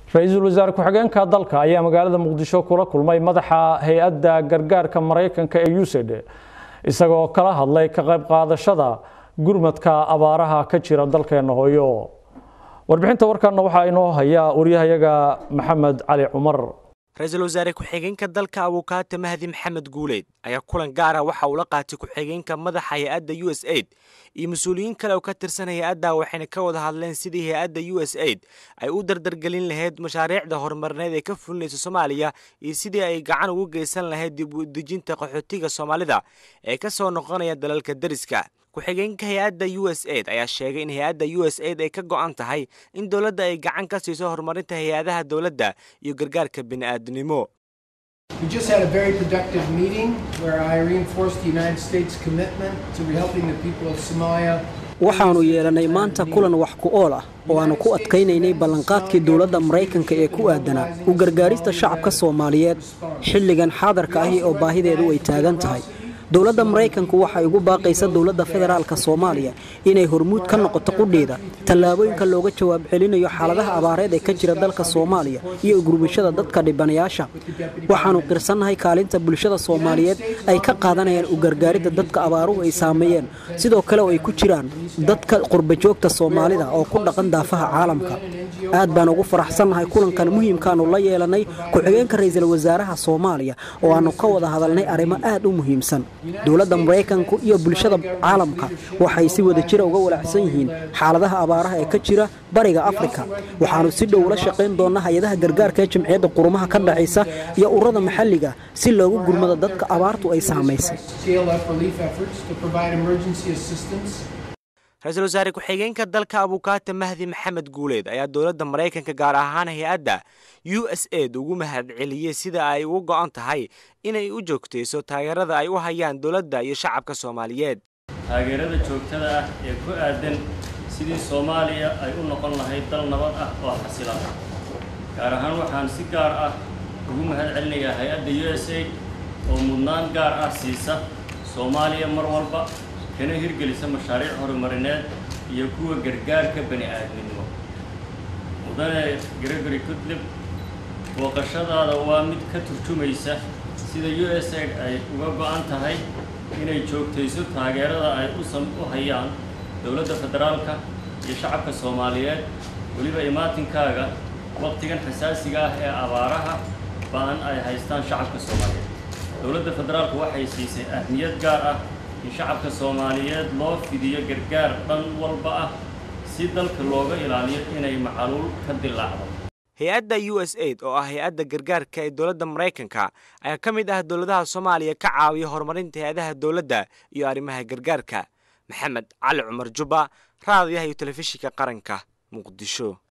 ra-iisul wasaare ku-xigeenka dalka ayaa magaalada muqdisho kula kulmay madaxa hay-adda gargaarka maraykanka ee usaid isagoo kala hadlay ka qayb qaadashada gurmadka abaaraha ka jira dalkeena hooyo warbixinta warkaana waxaa inoo haya waryahayaga maxamed cali cumar ra-iisul wasaare ku-xigeenka dalka abukaate mahdi maxamed guuleed ayaa kulan gaara waxa uu la qaatay ku-xigeenka madaxa hay-adda u s aid iyo mas-uuliyiin kale oo ka tirsan hay-adda waxayna ka wada hadleen sidii hay-adda u s aid ay u dardargelin lahayd mashaariicda horumarineed ee ka fulinaysa soomaaliya iyo sidii ay gacan ugu geysan lahayd dib u dejinta qaxootiga soomaalida ee ka soo noqonaya dalalka deriska ku-xigeenka hay-adda u s aid ayaa sheegay in hay-adda u s aid ay ka go-an tahay in dowladda ay gacan ka siiso horumarinta hay-adaha dowladda iyo gargaarka bini'aadnimo We just had a very productive meeting where I reinforced the United States' commitment to helping the people of Somalia. waxaannu yeelannay maanta kulan wax ku ool ah oo aannu ku adkaynaynay ballanqaadkii dowladda maraykanka ee ku aadanaa u gargaarista shacabka soomaaliyeed xilligan xaadarka ahi oo baahideedu ay taagan tahay dowladda maraykanku waxay ugu baaqaysa dowladda federaalka soomaaliya inay hormuud ka noqoto qudheeda tallaabooyinka looga jawaab celinayo xaaladaha abaareed ee ka jira dalka soomaaliya iyo ugurbashada dadka dhibanayaasha waxaannu qirsannahay kaalinta bulshada soomaaliyeed ay ka qaadanayaan u gargaaridda dadka abaaruhu ay saameeyeen sidoo kale oo ay ku jiraan dadka qurbajoogta soomaalida oo ku dhaqan daafaha caalamka aad baan ugu faraxsannahay kulankan muhiimkaannu la yeelannay ku-xigeenka ra'iisul wasaaraha soomaaliya oo aannu ka wada hadalnay arrimo aad u muhiimsan dowladda maraykanku iyo bulshada caalamka waxay si wada jira uga walacsan yihiin xaaladaha abaaraha ee ka jira bariga afrika waxaannu si dhow ula shaqayn doonnaa hay-adaha gargaarka ee jamciyadda qurumaha ka dhexaysa iyo ururada maxalliga si loogu gurmado dadka abaartu ay saamaysay ra-iisul wasaare ku-xigeenka dalka abukaate mahdi maxamed guuleed ayaa dowladda maraykanka gaar ahaan hay-adda u s aid ugu mahadceliyey sida ay ugu go-an tahay inay u joogtayso taageerada ay u hayaan dowladda iyo shacabka soomaaliyeed taageerada joogtada ah ee ku aadan sidii soomaaliya ay u noqon lahayd dal nabad ah oo xasilan gaar ahaan waxaan si gaar ah ugu mahad celinayaa hay-adda u s aid oo mudnaan gaar ah siisa soomaaliya mar walba kana hirgelisa mashaariic horumarineed iyo kuwa gargaarka bani aadminimo mudane gregory putlib booqashadaada waa mid ka turjumaysa sida u s aid ay uga go-an tahay inay joogtayso taageerada ay u hayaan dowladda federaalka iyo shacabka soomaaliyeed weliba imaatinkaaga waqtigan xasaasiga ah ee abaaraha ba-an ay haystaan shacabka soomaaliyeed dowladda federaalku waxay siisay ahmiyad gaar ah in shacabka soomaaliyeed loo fidiyo gargaar dhan walba ah si dalka looga ilaaliyo inay macaluul ka dilaacdo hay-adda u s aid oo ah hay-adda gargaarka ee dowladda maraykanka ayaa ka mid ah dowladaha soomaaliya ka caawiya horumarinta hay-adaha dowladda iyo arrimaha gargaarka maxamed cali cumar jubba raadiyaha iyo telefishinka qaranka muqdisho